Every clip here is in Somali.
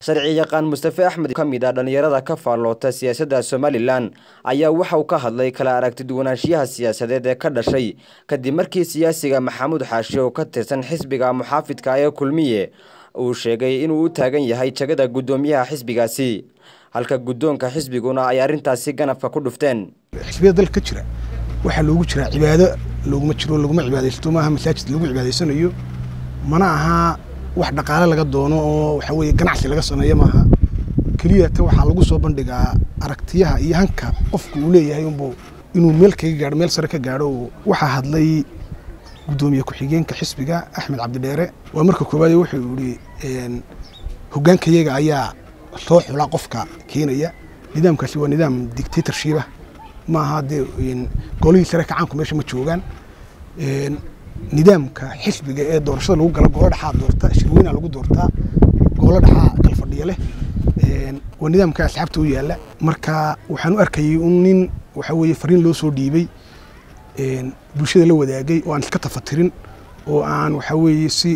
sharci yaqaan mustafe axmed ka mid ah dhallinyarada ka faalloota siyaasadda somalilan ayaa waxa uu ka hadlay kala aragti duwanaanshiyaha siyaasadeed ee ka dhashay kadib markii siyaasiga maxamuud xaashi oo ka tirsan xisbiga muxaafidka ee kulmiye uu sheegay inuu u taagan yahay jagada guddoomiyaha xisbigaasi halka guddoonka xisbiguna ay arrintaasi ganafka ku dhufteen xisbiyada dalka ka jira waxaa loogu jiraa cibaado looguma jiro laguma cibaadaysto maaha masaajid lagu cibaadaysanayo mana aha wax dhaqaale laga doono oo waxa weeye ganacsi laga sameeyo maaha keliya ta waxaa lagu soo bandhigaa aragtiyaha iyo hanka qofku uu leeyahay unbuu inuu meel kaga gaadho meel sare ka gaadho waxaa hadlay guddoomiye ku-xigeenka xisbiga axmed cabdidheere waa marka koowaad wuxuu yihi hoggaankayaga ayaa soo xula qofka keenaya nidaamkaasi waa nidaam dictatorship ah maaha dee golihii sare kacaanku meesha ma joogaan nidaamka xisbiga ee doorashada lagu galo goolo dhexaa doorta shirweyna lagu doortaa goolo dhexaa kala fadhiya leh waa nidaamka asxaabta u yaalla marka waxaan u arkayay un nin waxa weeye fariin loo soo dhiibay bulshada la wadaagay oo aan iska tafatirin oo aan waxa weeye si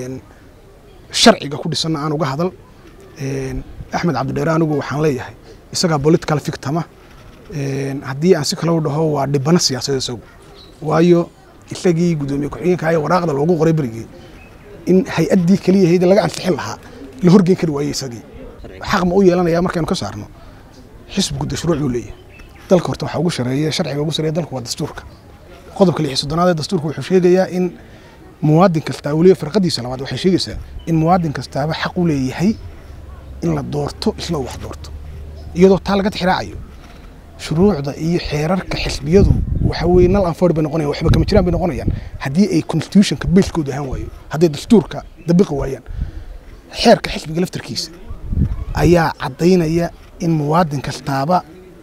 sharciga ku dhisanna aan uga hadal axmed cabdidheere anigu waxaan leeyahay isagaa political victima haddii aan si kale u dhaho waa dhibano siyaasadeed isagu waayo isagii guddoomiye ku-xigeenka ayaa waraaqda loogu qoray berigii in hay-addii keliya hayda laga ansixin lahaa la horgeyn kari waayey isagii xaq ma u yeelanayaa markaynu ka saarno xisbigu de shuruuc buu leeyahay dalka horta waxaa ugu shareeya sharciga ugu sareeya dalku waa dastuurka qodobka lix soddonaad ee dastuurka wuxuu sheegayaa in muwaadin kastaa weliba farqadiisa labaad waxay sheegaysaa in muwaadin kastaaba xaq u leeyahay in la doorto isla uu wax doorto iyadoo taa laga tixraacayo shuruucda iyo xeerarka xisbiyadu waxa weye nal anford bay noqonayan waxba kama jiraan bay noqonayaan haddii ay constitutionka basekooda ahaan waayo hadday dastuurka dabiqi waayaan xeerka xisbiga laftarkiisa ayaa caddaynaya in muwaadin kastaaba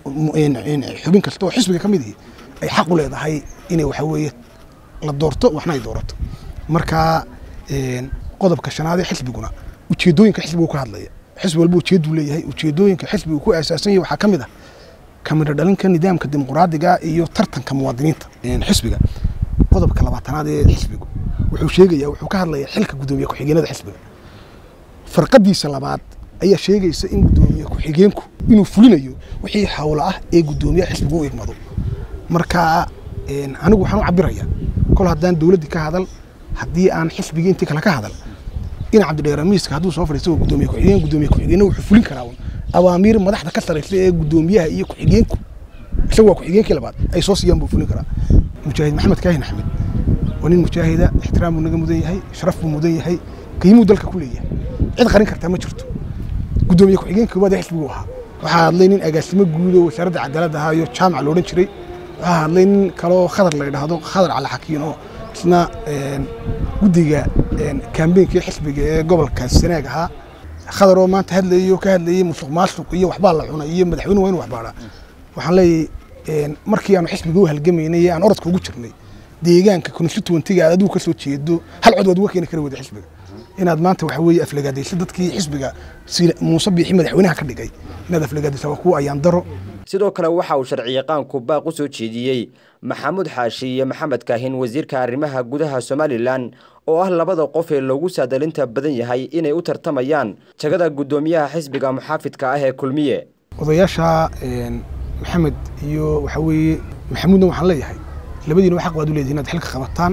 xubin kasta oo xisbiga ka mid ihi ay xaq u leedahay inay waxa weeye la doorto waxna ay doorato marka qodobka shanaad ee xisbiguna ujeedooyinka xisbigu ka hadlaya xisbi walba ujeedduu leeyahay ujeedooyinka xisbigu ku aasaasan yahay waxaa ka mid ah kamida dhalinka nidaamka dimuqraadiga iyo tartanka muwaadiniinta xisbiga qodobka labaatanaad ee xisbigu wuxuu sheegaya wuxuu ka hadlaya xilka guddoomiye ku-xigeenada xisbiga farqadiisa labaad ayaa sheegaysa in guddoomiye ku-xigeenku inuu fulinayo wixii hawlo ah ee guddoomiyaha xisbigu u igmado marka anigu waxaan u cabiraya kol haddaan dowladdii ka hadal haddii aan xisbigii intii kale ka hadal in cabdidheere miiska hadduu soo fadhiisto guddoomiye ku-xigeen guddoomiye ku-xigeenna wuxuu fulin karaa awaamiir madaxda ka saraysa ee guddoomiyaha iyo ku-xigeenku isagu waa ku-xigeenkii labaad ay soo siiyaan buu fulin karaa mujaahid maxamed kaahin axmed waa nin mujaahida ixtiraam buu naga mudan yahay sharaf buu mudan yahay qiimuu dalka ku leeyahay cid qarin kartaa ma jirto guddoomiye ku-xigeenka koowaad ee xisbigu ahaa waxaa hadlay nin agaasimo guud oo wasaaradda cadaaladda ahaa iyo jaamac loodhan jiray waxaa hadlay nin kaloo khadar la yidhaahdo khadar cali xakiin oo isna guddiga kaambeynkii xisbiga ee gobolka sanaag ahaa khadar oo maanta hadlayay oo ka hadlayay musuq maasuq iyo waxbaa la cunay iyo madaxweyne waa inu waxbaadhaa waxaan leeyahay markii aanu xisbiga u halgamaynay ee aan orodka ugu jirnay deegaanka constituentyga aad adigu ka soo jeedo hal cod waad uga keeni kari wada xisbiga inaad maanta waxa weeye aflagaadayso dadkii xisbiga muuse biixi madaxweynaha ka dhigay inaad aflagaadaysa waa kuwa ayaan daro sidoo kale waxa uu sharci yaqaanku baaq u soo jeediyey maxamuud xaashi iyo maxamed kaahin wasiirka arrimaha gudaha somalilan oo ah labada qof ee loogu saadalinta badan yahay inay u tartamayaan jagada guddoomiyaha xisbiga muxaafidka ah ee kulmiye odayaasha maxamed iyo waxa weeye maxamuudna waxaan leeyahay labadiina xaq waad u leedihin inaad xilka qabataan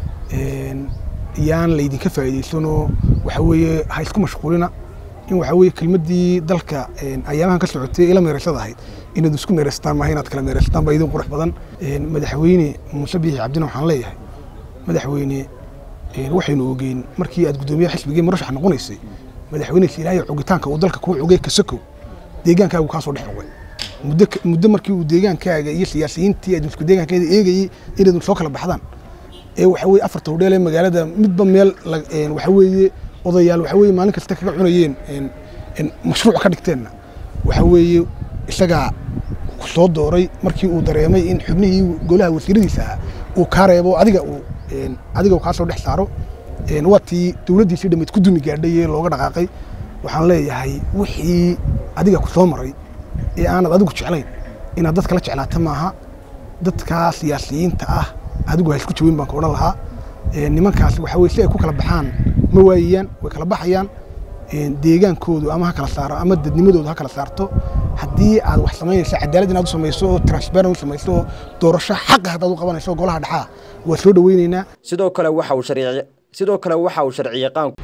yaan laydinka faa'iidaysanoo waxa weeye ha isku mashquulina in waxa weeye kelmaddii dalka ayaamahan ka socotay ila meeraysada ahayd inaad isku meeraystaan maaha inaad kala meeraystaan baa idin qurux badan madaxweyne muuse biixi cabdina waxaan leeyahay madaxweyne waxaynu ogeyn markii aad guddoomiyaha xisbigii murashax noqonaysay madaxweyneysa ilaahay cogitaanka uu dalka kuu cogay kasakow deegaankaagu kaa soo dhex cogay muddo muddo markii uu deegaankaaga iyo siyaasiyiintii aad isku deegaankeeda eegayey inaad soo kala baxdaan ee waxa weeye afarta hodheel ee magaalada midba meel waxa weeye odayaal waxa weeye maalin kasta kaga cunayeen mashruuc ka dhigteenna waxa weeye isagaa ku soo dooray markii uu dareemay in xubnihii golaha wasiiradiisa ahaa uu kaa reebo adiga uu adiga uu kaa soo dhex saaro waa tii dowladdiisii dhammeyd ku dumi gaadhay ee looga dhaqaaqay waxaan leeyahay wixii adiga ku soo maray ee aanad adigu jeclayn inaad dadka la jeclaata maaha dadka siyaasiyiinta ah adigu ha isku jawin baan ka odhan lahaa nimankaas waxa weye si ay ku kala baxaan ma waayayaan way kala baxayaan deegaankoodu ama ha kala saaro ama dadnimadoodu ha kala saarto haddii aad wax samaynayso cadaalad inaad u samayso oo transparent u samayso oo doorasho xaqa haddaad u qabanayso golaha dhexaa waa soo dhaweynaynaa sidoo kale waxa uu sharci sidoo kale waxa uu sharciyaqaanku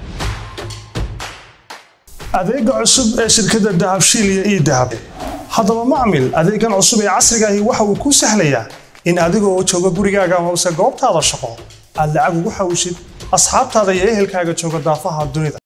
adeega cusub ee shirkadda dahabshiil iyo ii dahab haddaba macmil adeegan cusub ee casrigaahi waxa uu kuu sahlayaa in adigoo jooga gurigaaga amase goobtaada shaqo aad lacag ugu xawishid asxaabtaada iyo ehelkaaga jooga daafaha dunida